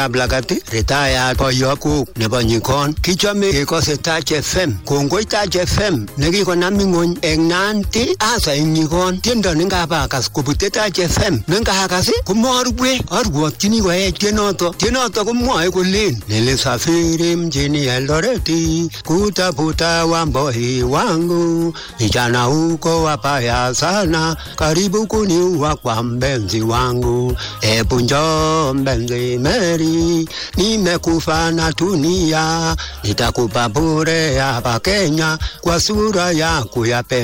Ablakati retayat boyokuk nebo nyikon kichome kekose Taach FM kongoi Taach FM nekikonam ing'ony eng Nandi asa eng nyikon tiendo nengabakas kobute Taach FM nengakas komorue arwotyini koech tienoto tienoto komwoe kolen nilisafiri mjini Eldoreti kutafuta wamboi wangu vijana huko wabaya sana karibu kuniua kwa mpenzi wangu ebu njoo mpenzi Mary nimekufa na dunia nitakupa bure hapa Kenya kwa sura yako ya